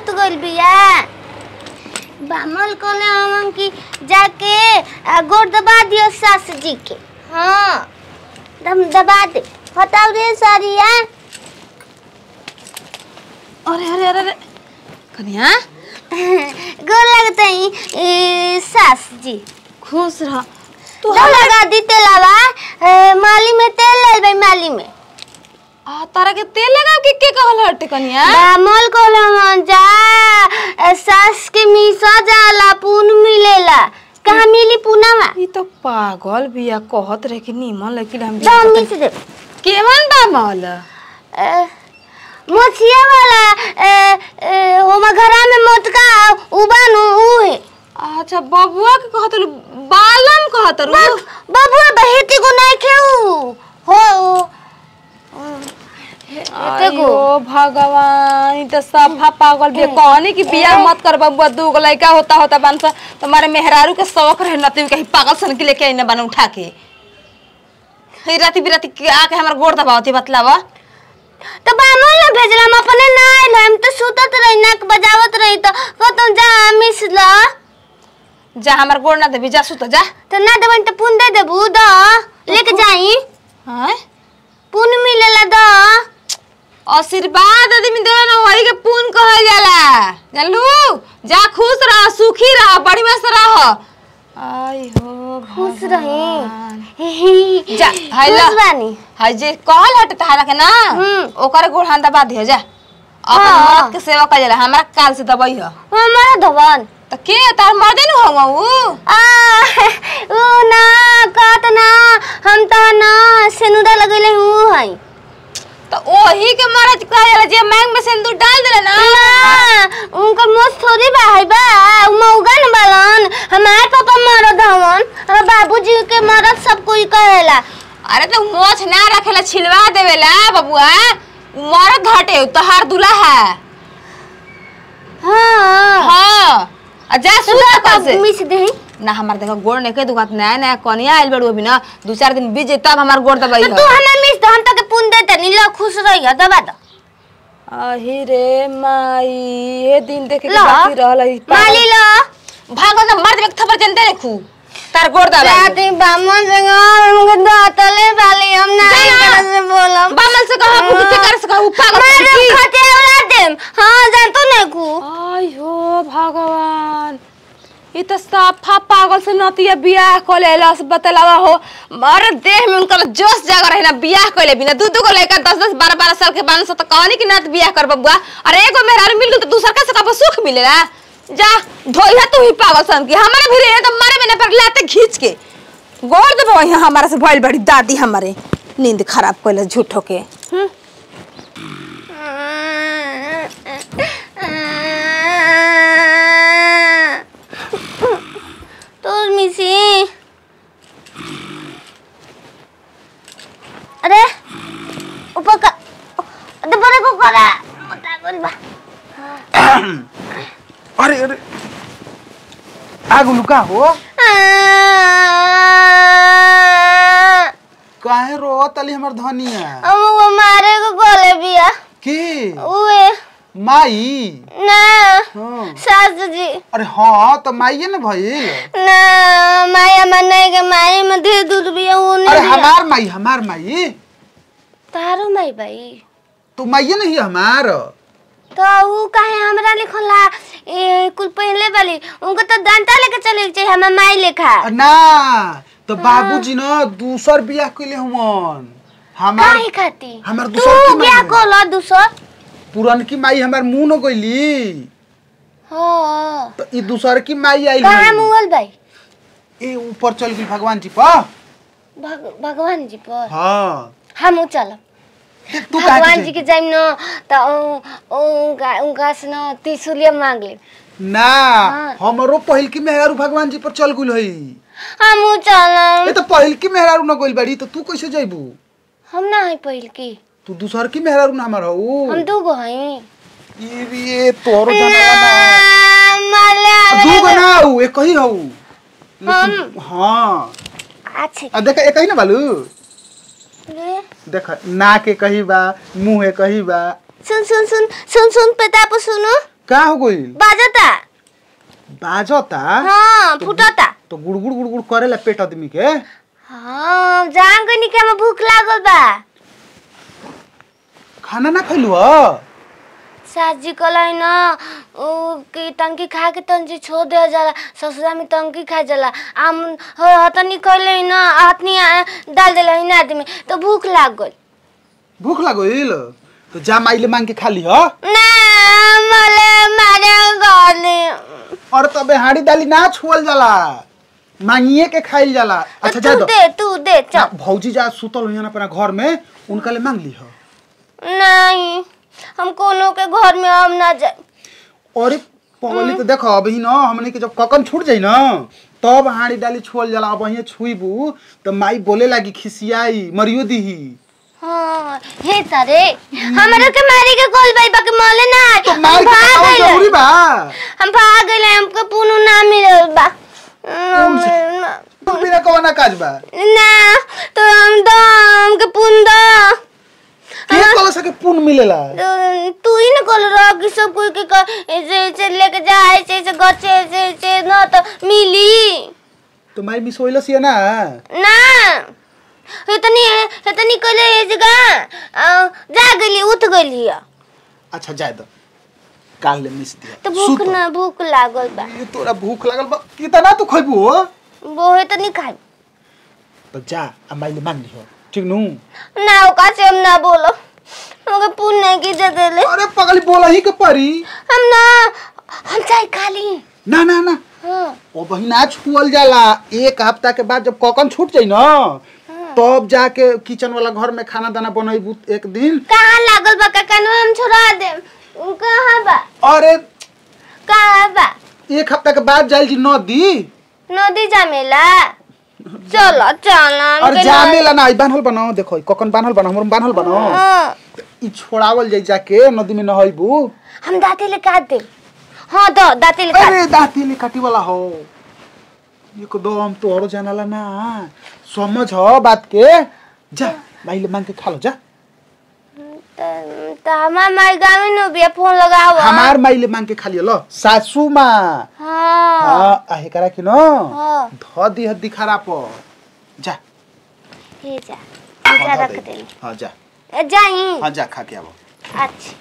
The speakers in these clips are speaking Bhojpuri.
सुत गइल बिया बामल कहले हम कि जाके आ, गोड़ दबा दियो सास जी के हाँ दम दबा दे हटाओ रे सारिया अरे अरे अरे अरे कन्या गोड़ लगते ही ए, सास जी खुश रह तू दम लगा दी तेलावा ए, माली में तेल ले भाई माली में आ तारा के तेल लगा के के कहल हटे कन्या बामल कहले हम जा ए, सास के मीसा जाला पुन मिलेला कहाँ मिली पुनावा ई तो पागल बिया कहत रहे कि नीमन लेकिन हम दम मिस दे केमन बा मौल ए, मोचिया वाला ए, ए, ओमा घरा में मोटका उबानु उ है अच्छा बबुआ के कहत रु बालम कहत रु बस बबुआ बहेती को नहीं खेऊ हो अयो भगवान ई तो सफा पागल बिया कहनी कि बियाह मत कर बबुआ दू गो लड़का होता होता बन सा तुम्हारे मेहरारू के शौक रहे नती कहीं पागल सन के लेके आइने बन उठा के हे राती बिराती के आके हमर गोड़ दबावती बतलावा तो बामल ना भेजला हम अपने ना आइल हम तो सुतत रही नाक बजावत रही तो कहतो जा मिस ला जा हमर गोड़ ना देबी जा सुत जा तो ना देबन तो पुन दे देबू द लेके जाई हां पुन मिलेला द आशीर्वाद आदमी देवे ना वही के पून कहल जाला जानलू जा खुश रह सुखी रह बड़ी मस्त रह आई हो खुश भगवान। रही जा, हाय ला। खुश बानी हाय जे कहल हट तहारा के ना हम्म। ओकर गोड़ हाथ दबा दियो जा अपन हाँ। मर्द के सेवा कर जाला हमरा काल से दबाई ह हमारा धवन त के तार मर्दे न होवा ऊ आ उ ना कहत ना हम त ना सेनुदा लगैले हूँ हई त ओही के मर्द कह जाला जे मांग में सिंदूर डाल देले ना ना उनकर मोस थोड़ी बा है बा उ मौगा न बालन हमार पापा मरद हवन हमार बाबूजी के मरद सब कोई कहेला अरे तो मोछ ना रखेला छिलवा देवेला बबुआ उ मर्द हटे तोहार दुल्हा है हाँ हाँ आ जा सुता कल से मिस दे ना हमार देखो गोड़ नहीं के दुकान नया नया कनिया आइल बड़ू अभी ना दू चार दिन बीजे तब हमार गोड़ दबाई तो तू हमें मिस दे हम तक पुन दे तनी लो खुश रही है दबा दो अही रे माई ये दिन देखे के ला। बाकी रहल है माली लो भागो ना मर्द में थप्पड़ जनते रखू तार गोड़ दबाई जाती बामन से हमके दातले वाली हम ना जा ना। तरह से बोलम बामल से कहा पुक के कर से कहा पागल मैं की खते वाला देम हां जान तो नहीं को आई हो भगवान ई तो साफा पागल से नतिया बियाह कर लेला से बतलावा हो मारे देह में उनकर जोश जाग रहे ना बियाह कर बिना दू दू गो लड़का दस दस बारह बारह साल के बान से तो कहनी कि ना तो बियाह कर बबुआ अरे एगो मेहरारू मिल गई तो दूसर का से कब सुख मिलेला जा धोइया तू ही पागल सन की हमारे भी रहे तो मारे में पर लाते खींच के गोड़ देबो यहाँ हमारा से भइल बड़ी दादी हमारे नींद खराब कइले झूठो के हम्म तो मिसी अरे ऊपर का ऊपर को करा उठा कर बा अरे अरे आगो लुका हो काहे रो तली हमर धनिया हम वो मारे को बोले बिया की उए माई ना हाँ। सासू जी अरे हाँ तो माइये न भइल ना माया मनाई के माई में दे दूध बिया वो नहीं अरे दिया। हमार माई हमार माई तारो माई भाई तू माइये नहीं हमार तो ऊ काहे हमरा लिखला ए कुल पहले वाली उनको तो डंडा लेके चले के चाहिए हमार माई लेखा ना तो बाबूजी न दूसर बियाह कइले हमन हमार काहे खाती हमार तू दूसर की बियाह माई को लो दूसर पुरनकी माई हमार मुंह न गइली हो तो ई दूसर की माई आई कहाँ मुगल भाई ए ऊपर चल गई भगवान जी पर भग, भगवान जी पर हाँ हम चलब तू काहे भगवान के जी के जाइम न त उ- उनका उनका से न त्रिशूलिया मांग ले ना हाँ। हमरो पहिल की मेहरारू भगवान जी पर चल गुल हई हम चलब ए तो पहिल की मेहरारू न गइल बाड़ी तो तू कैसे जइबू हम ना है पहिल की तू दूसर की मेहरारू ना हमर हऊ हम दू गो हई ई रे तोरो जनावा ना माला दू गो ना हऊ एक ही हऊ हम हाँ अच्छे आ देख एक ही ना बालू रे देख नाक एक ही बा मुंह एक ही बा सुन सुन सुन सुन सुन प्रताप सुनो का हो गइल बाजता बाजता हाँ फुटता तो गुड़गुड़ गुड़गुड़ करेला पेट आदमी के हाँ जान गनी के हमें भूख लागल बा खाना ना खैलू ह साजी कलाई ना उ कि टंकी खा के तंजी छोड़ दे जाला ससुरा में टंकी खा जाला आम हतनी कइले ना हतनी आ, डाल देले ना आदमी तो भूख लाग गइल भूख लागल तो जा माइले मांग के खा ली ह ना मले मारे गले और तबे हाड़ी दाली ना छुअल जाला मांगिए के खाइल जाला अच्छा जा तू दो दे तू दे ना, चल भौजी जा सुतल हुई अपना घर में उनका ले मांग ली ह नहीं हम कोनो के घर में हम ना जाए और पगली तो देखो अभी न हमने के जब ककन छूट जाई न तब हाड़ी डाली छुअल जाला अब अहिए छुईबू तो माई बोले लागी खिसियाई मरियो दीही हाँ हे तारे हमरा के मारी के कॉल बाई बाकी मले ना आए। तो हम मार के भाग खावल गइले। जरूरी बा हम भाग गइले हमके पुनु ना मिलल बा कौन से? तू बिना कवना काज बा ना तो हम दो हमके पुन दो के कल सके पुन मिलेला तो तू ही ना कल रहा कि सब कोई के कर ऐसे ऐसे लेके जा ऐसे ऐसे गच्चे ऐसे ऐसे ना तो मिली तो माई मिसोइलस ये ना ना इतनी इतनी कले ये जगह अ, जा गली उठ गली है। अच्छा जाए दो काल ले मिस दिया तो भूख सुत। ना भूख लागल बा ये तोरा भूख लागल बा कितना तू खइबू हो वो है तो नहीं खाई तो जा आ माई ले मांग लिहो ठीक नु ना ओका से हम ना बोलो हमके पुण्य की जगह ले अरे पगली बोला ही के परी हम ना हम चाय खा ली ना ना ना हाँ ओ बहिना छुअल जाला एक हफ्ता के बाद जब ककन छूट जाई ना तब जाके किचन वाला घर में खाना दाना बनैबू एक दिन कहाँ लागल बा का कानवा हम छोड़ा दे कहाँ बा अरे कहाँ बा एक हफ्ता के बाद जाइल जी नदी नदी जामेला चलो चलो और जामेला ना आई बान्हल बनाओ देखो ई ककन बान्हल बनाओ हमर बान्हल बनाओ हाँ ई छोड़ावल जाई जाके नदी में नहैबू हम दाते ले काट दे हाँ दो दाते ले काट अरे दाती ले काटी वाला हो एकदम तोहरो जानला ना समझ हो बात के जा माइले मांग के खा लो जा त- त हमार माई गाँव में बिया फोन लगाओ हमार माइले मांग के खा लियो लो सासू माँ हाँ हाँ आहे करा कि न हाँ ध दी हद्दी खराब हो जा हे जा हाँ, जा ध रख दे। दे हाँ जा जाई हाँ जा खा के आवो अच्छा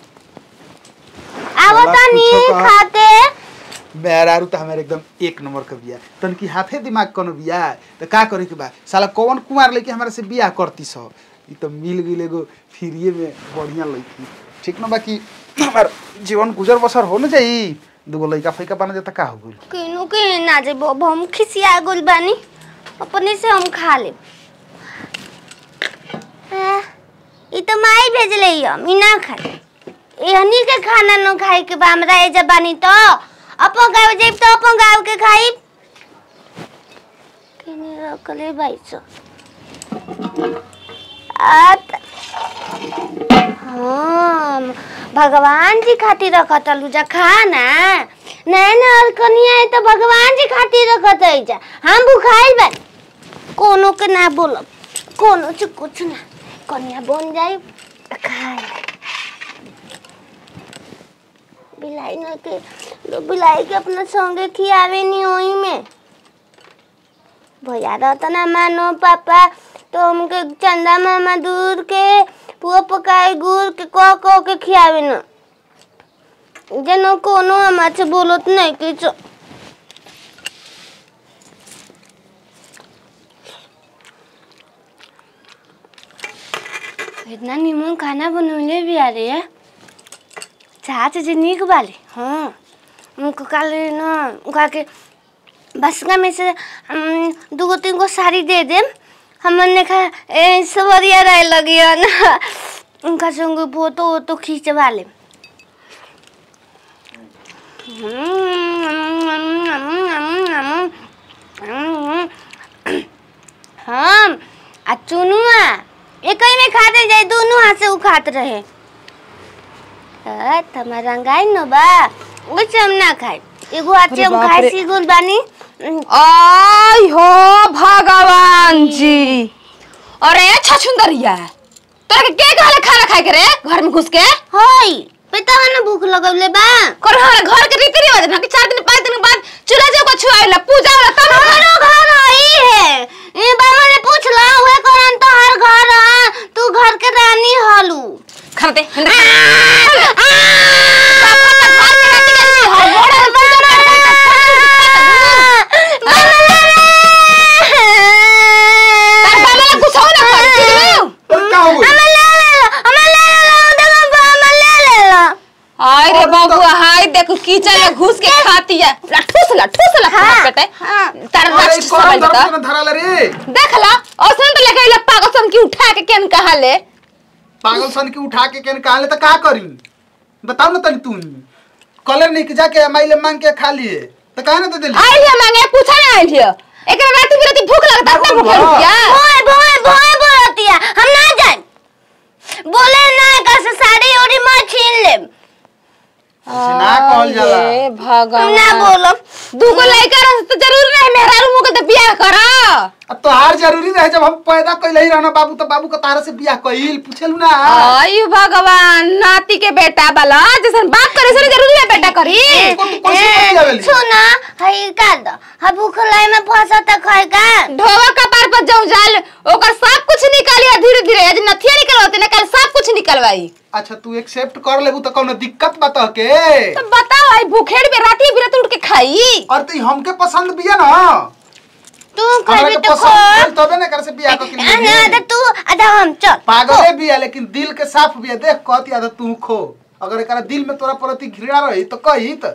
आवो साला तनी कुछो कहा। खाते मेहरारू तो हमारे एकदम एक नंबर का बिया तन की हाथे दिमाग कोनो बिया तो का करे के बा साला कौन कुमार लेके हमारे से बिया करती सो ई तो मिल गई एगो फ्रीए में बढ़िया लड़की ठीक ना बाकी हमार जीवन गुजर बसर हो न जाई दूगो लड़का फैका बना देता का हो गइल किनु के ना जे अब हम खिसिया गुल बानी अपने से हम खा ले ई तो माई भेजले हिय मी ना खाए एहनी के खाना न खाए के बा हमरा ए जबानी तो अपन गाँव जाइब तो अपन गाँव के खाइब किने रखले भाई सो आत हाँ भगवान जी खातिर रखत लुजा खाना नैन और कनिया है तो भगवान जी खातिर रखत है जा हम भुखाइल बा कोनो के ना बोलब कोनो से कुछ ना कनिया बन जाई खाए बिलाई न के लो बिलाई के अपना संगे खियावे नहीं ओही में भैया रहता ना मानो पापा तो हमके चंदा मामा दूर के पुआ पकाए गुड़ के कह कह के खियावे न जेनो कोनो हमार से बोलत नहीं किछ इतना निमन खाना बनौले भी आ रही है चाहत जे निक बाले हाँ उनको कल न उनका के बसका में से हम, दूगो तीन गो साड़ी दे देम हमने खा ए, सवरिया रहे लगी है ना उनका संग फोटो वोटो खींचवा ले हम आ चुनुआ एक ही में खाते जाए दोनों हाथ से उ खात रहे अ, तमार रंगाई न बा वैसे हम ना खाए एगो हाथ से अरे हम बाप खाए रे। सीगुल बानी आई हो भगवान जी अरे छछुंदरिया तोरा के के कहले खाना खाए के रे घर में घुस के होई बतावा ना भूख लगौले बा कर हमारे घर के रीति रिवाज ना कि चार दिन पाँच दिन के बाद चूल्हा जो को छुआइला पूजा होला तब ना हमारो घर हई है ए बाबा ने पूछला उहे कहन तो हर घर ह, तू घर के रानी हलू खाना दे हिंदा पापा का घर में रहती है हर बड़ा पूजा तार बाबा ला कुछ हो ना कर ठीक अरे का हो गई हाय रे बाबू हाय देखो कीचड़ में घुस के खाती है ला ठूस ला ठूस ला हाँ, खाना बेटे हाँ। तार अरे राक्षस कौन समझ दर्द बता में धराला रे देख ला और सुन तो लेके आइला पागल सन की उठा के केन कहा ले पागल सन के उठा के केन कहा ले तो का करी बताओ ना तनी तू कलर नहीं के जाके माइले मांग के खा लिए तो काहे ना दे देली आई लिया मांगे पूछा ना आई लिया एकरा रात बिराती भूख लगता है बाबू, भूख रुकिया भोए भोए भोए बोलतिया हम ना जाए बोले ना कैसे साड़ी ओड़ी मैं छीन ले ऐसे ना कहल जाला हे हम भगवान ना बोलो दूगो लइका रह तो जरूर रहे मेहरारू मुके तो बियाह करा अब तोहार जरूरी रहे जब हम पैदा कैले ही रहना बाबू तो बाबू का तारा से बियाह कइल पूछेलू ना आयु भगवान नाती के बेटा वाला जैसन बाप करे से जरूरी है बेटा करी को तू कैसे कर जावेली सुना हई का दो हा भूख लाई में फंसा त खाए का ढोवा कपार पर जाऊं जाल ओकर सब कुछ निकालिया धीरे धीरे आज नथिया निकल होते ना कल सब कुछ निकलवाई अच्छा तू एक्सेप्ट कर लेबू तो कौनो दिक्कत बता के तो बताओ आई भूखेड़ में राती बिरात उठ के खाई और तू हमके पसंद बिया ना तू हमरा खाबी के तो पसंद खा भेल तबे ना कर से बियाह के ना तो तू आधा हम चल पागले बिया लेकिन दिल के साफ बिया देख कहती आदत तू खो अगर एकरा दिल में तोरा प्रति घृणा रही तो कही त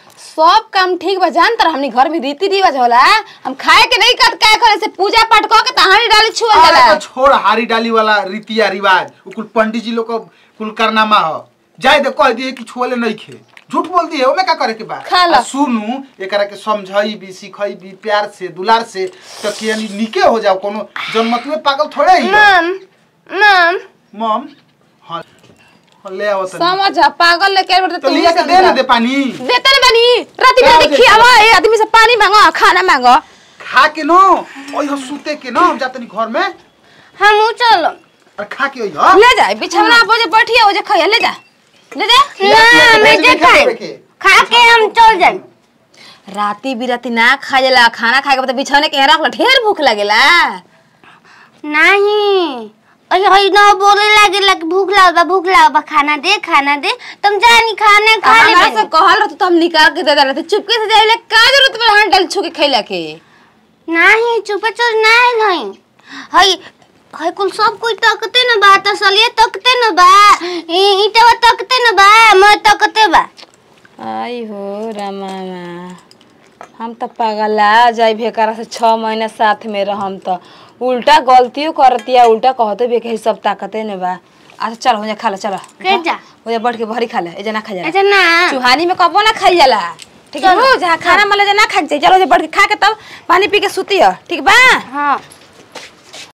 सब काम ठीक बा जान तर हमनी घर में रीति रिवाज होला हम खाए के नहीं कत काय करे से पूजा पाठ क के तहानी डाली छुआ अरे जाला तो छोड़ हारी डाली वाला रीतिया रिवाज उ कुल पंडित जी लोग का कुल कारनामा ह जाए दे कह दिए कि छुअले नहीं खे झूठ बोल दिए ओमे का करे के बा खा ला। आ सुनू एकरा के समझाई भी सिखाई भी प्यार से दुलार से तो कि यानी निके हो जाओ कोनो जन्मत में पागल थोड़े ही मम मम मम हाँ हाँ, ले आओ तनी समझ आ, पागल लेके बैठे तो लिया के दे ना दे पानी देते ना बनी राती क्या बिराती हो खियावा ए आदमी से पानी मांगो खाना मांगो खा के नो ओइ हो सूते के नो हम जातनी घर में हम चलो और खा के ओइ हो ले जा बिछौना पर जे बैठिए ओ जे खाइए ले जा ले जा ना मैं जे खाए खा के हम चल जाए राती बिराती ना खा जाला खाना खाए के बाद बिछौने के रख ढेर भूख लगेला नहीं अरे हई ना बोले लागे लग भूख लागल बा भूख लागल बा खाना दे खाना दे तुम जानी खाना खा ले हमरा से कहल रहत तो हम निकाल के दे दे रहते चुपके से जाइले का जरूरत बा हां डाल छू के खइला के नहीं चुप चुप नहीं नहीं हई हई कुल सब कोई तकते न बा तसलिए तकते न बा ई- ईटवा तकते न बा मैं तकते बा आई हो रामा हम तो पगला जाई भेकरा से छह महीना साथ में रहम तो उल्टा गलतियों करतिया उल्टा कहते भी कि सब ताकते ने बा अच्छा चल हो जा खा ले चलो के जा हो जा बैठ के भरी खा ले ए जना खा जा अच्छा ना चुहानी में कबो ना खाई जाला ठीक है चलो। जहाँ खाना मिले जा ना खा के जाई। चलो जे बैठ के खा के तब पानी पी के सुती है ठीक बा हाँ